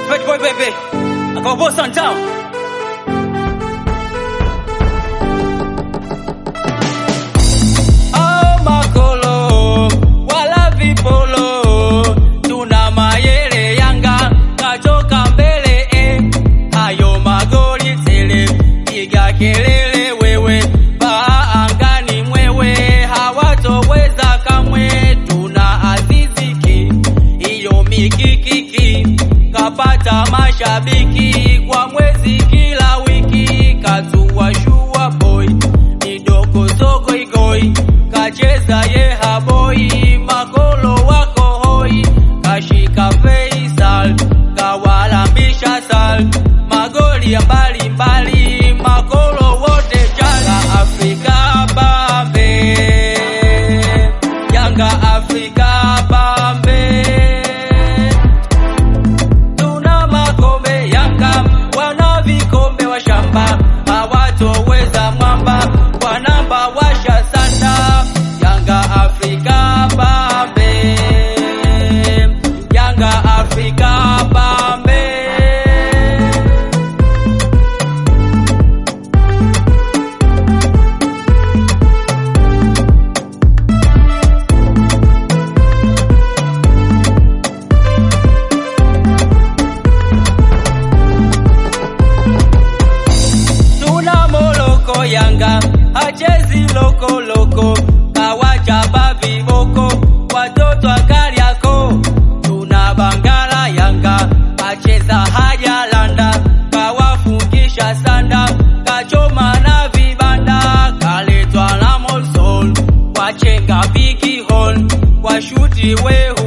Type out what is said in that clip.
Fat boy baby. Akawaboss on town. Oh makolo, wala vipolo. Tuna mayele Yanga, katoka mbele eh. Hayo magoli tele, piga kelele wewe. Paa angani mwewe, hawatoweza kamwe. Tuna aziziki, hiyo mikikiki. Kapata mashabiki kwa mwezi kila wiki. Kazua shua boy, midogo sogo igoi. Kacheza ye haboi, makolo wako hoi. Kashika Faisal, kawalambisha sal. Magoli ya mbali mbali, makolo wote jala. Afrika bambe, Yanga Afrika bambe. Tuna makombe Yanga, wana vikombe wa shamba, hawatoweza mwamba, kwa namba washa sanda. Yanga Afrika bambe, Yanga Afrika bambe. Tuna moloko Yanga, hachezi loko loko, kawachapa viboko, watoto akali yako. Tuna Bangala Yanga, acheza haja landa, kawafungisha sanda, kachoma na vibanda, kaletwa na Molsol, wachenga bigi hall, washuti weho